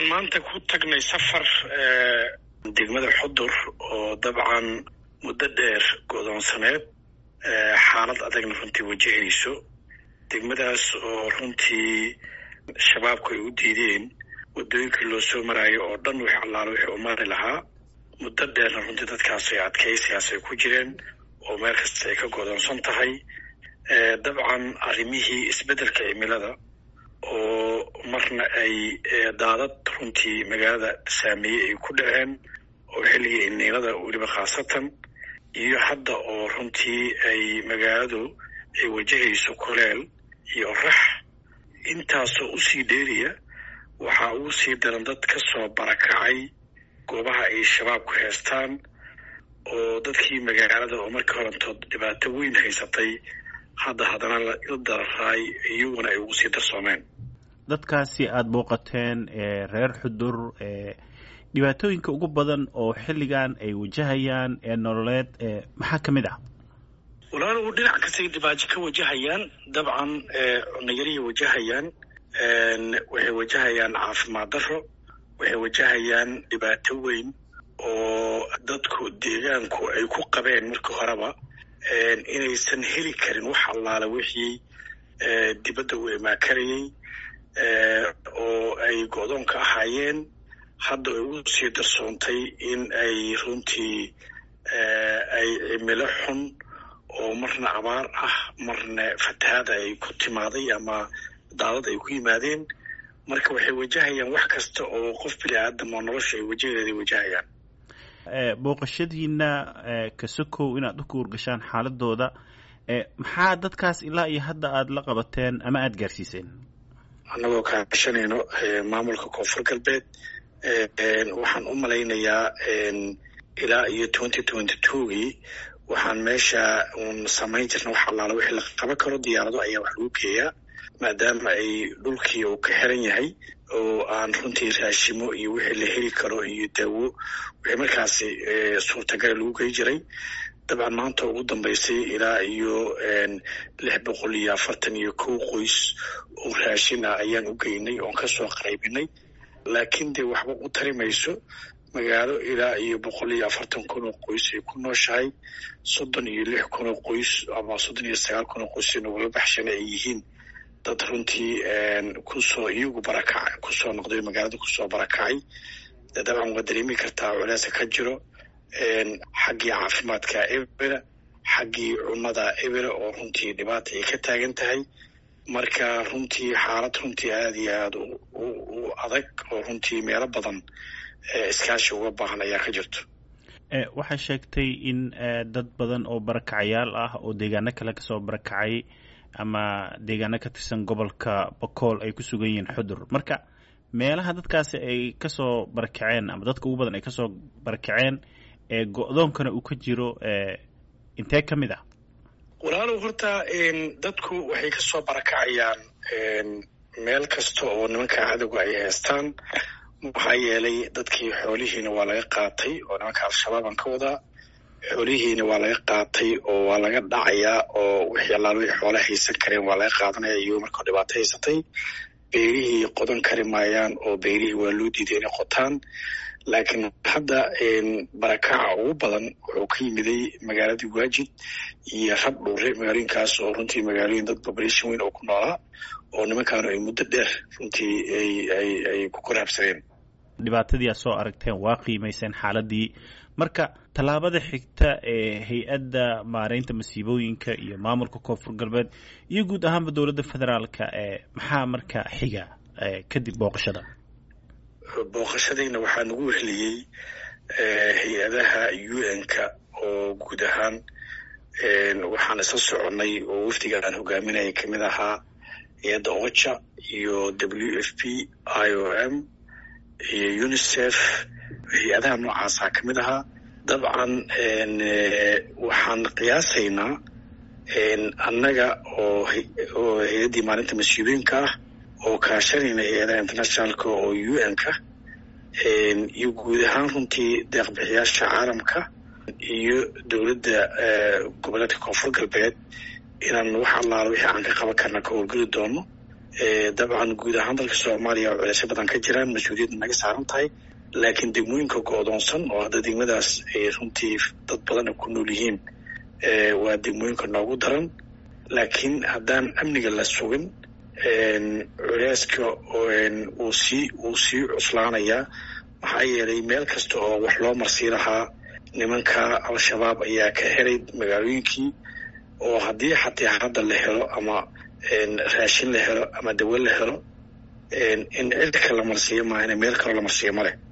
waxaan maanta ku tagnay safar degmada xudur oo dabcan muddo dheer godoonsaneed xaalad adagna runtii wajahayso degmadaas oo runtii shabaabku ay u diideen waddooyinkii loo soo maraayo oo dhan wix allaalo wixii u mari lahaa muddo dheerna runtii dadkaas ay adkaysigaas ay ku jireen oo meel kasta ay ka godoonsan tahay dabcan arrimihii isbeddelka cimilada oo marna ay daadad runtii magaalada saameeyey ay ku dhaceen oo xilligii iniinada weliba khaasatan iyo hadda oo runtii ay magaaladu ay wajahayso kuleel iyo rax intaasoo usii dheeriya waxaa uu sii daran dad ka soo barakacay goobaha ay shabaabku heestaan oo dadkii magaalada oo markii horantood dhibaato weyn haysatay hadda haddana la dararay iyaguna ay ugu sii darsoomeen dadkaasi aada booqateen reer xudur dhibaatooyinka ugu badan oo xilligan ay wajahayaan ee nololeed maxaa ka mid ah walaalow dhinac kastay dhibaato ka wajahayaan dabcan cunayarihii wajahayaan waxay wajahayaan caafimaad darro waxay wajahayaan dhibaato weyn oo dadku deegaanku ay ku qabeen markii horeba inaysan heli karin wax allaala wixii dibadda u imaakarayay oo ay go-doon ka ahaayeen hadda ay ugu sii darsoontay in ay runtii ay cimilo xun oo marna abaar ah marna fatahaada ay ku timaaday ama daadad ay ku yimaadeen marka waxay wajahayaan wax kasta oo qof bini aadam oo nolosha ay wajahadeeday wajahayaan booqashadiina kasokow inaad u kuurgashaan xaaladooda maxaa dadkaas ilaa iyo hadda aada la qabateen ama aada gaarsiiseen annagoo kaashanayno maamulka koonfur galbeed waxaan u malaynayaa ilaa iyo twenty twenty twogii waxaan meesha uun samayn jirna wax allaala wixii la qaban karo diyaarado ayaa wax lagu geeyaa maadaama ay dhulkii uu ka xiran yahay oo aan runtii raashimo iyo wixii la heli karo iyo daawo wixii markaasi suurtagala lagu gey jiray dabcan maanta ugu dambaysay ilaa iyo lix boqol iyo afartan iyo kow qoys oo raashin ah ayaan u geynay oon kasoo qaraybinay laakiin dee waxba u tari mayso magaalo ilaa iyo boqol iyo afartan kun oo qoys ay ku nooshahay soddon iyo lix kun oo qoys ama soddon iyo sagaal kun oo qoys nagula baxshana ay yihiin dad runtii kusoo iyagu barakacay kusoo noqday magaalada kusoo barakacay dabcan waa dareemi kartaa culeesa ka jiro xaggii caafimaadka ebera xaggii cunnada ebera oo runtii dhibaata ay ka taagan tahay marka runtii xaalad runtii aada iyo aada u adag oo runtii meelo badan iskaashi uga baahan ayaa ka jirto waxaa sheegtay in dad badan oo barakacayaal ah oo deegaano kale kasoo barakacay ama deegaano ka tirsan gobolka bakool ay ku sugan yihiin xudur marka meelaha dadkaasi ay kasoo barakaceen ama dadka ugu badan ay kasoo barakaceen ee go-doonkana uu ka jiro intee ka mid ah walaalow horta dadku waxay kasoo barakacayaan meel kasta oo nimanka cadowga ay heestaan maxaa yeelay dadkii xoolihiina waa laga qaatay oo nimanka al-shabaabaan ka wadaa xoolihiina waa laga qaatay oo waa laga dhacayaa oo wixii allaal wixii xoola haysan kareen waa laga qaadanaya iyagoo markao dhibaato haysatay beerihii qodan kari maayaan oo beerihii waa loo diiday inay qotaan laakiin hadda barakaca ugu badan wuxuu ka yimiday magaaladii waajid iyo rab dhuure magaalooyinkaas oo runtii magaalooyin dad population weyn oo ku noolaa oo nimankaanu ay muddo dheer runtii ay ku korhabsadeen dhibaatadii aad soo aragteen waa qiimayseen xaaladii marka tallaabada xigta ee hay-adda maareynta masiibooyinka iyo maamulka koonfur galbeed iyo guud ahaanba dowladda federaalka ee maxaa marka xiga kadib booqashada booqashadayna waxaa nagu wehliyey hay-adaha u n-ka oo guud ahaan waxaan isla soconnay oo wafdiga aan hogaaminaya kamid ahaa hay-adda ocha iyo w f p i o m iyo unicef hay-adaha noocaasaa ka mid ahaa dabcan waxaan qiyaasaynaa annaga oo oo hay-addii maalinta mas-uuliyiinka ah oo kaashanayna hay-adaha internationalka oo u n-ka iyo guud ahaan runtii deeqbixiyaasha caalamka iyo dowladda goboleedka koonfur galbeed inaan wax allaala wixii aan ka qaban karna ka howlgeli doono dabcan guud ahaan dalka soomaaliya oo culeysyo badan ka jiraan mas-uuliyadda naga saaran tahay laakiin degmooyinka go-doonsan oo hadda degmadaas ay runtii dad badan ay ku nool yihiin waa degmooyinka noogu daran laakiin haddaan amniga la sugin culeyska uu sii uu sii cuslaanayaa maxaa yeelay meel kasta oo wax loo marsii lahaa nimanka al-shabaab ayaa ka helay magaalooyinkii oo haddii xataa hadda la helo ama raashin la helo ama dawo la helo in cirka la marsiiyo maahane meel kaloo la marsiiyo ma leh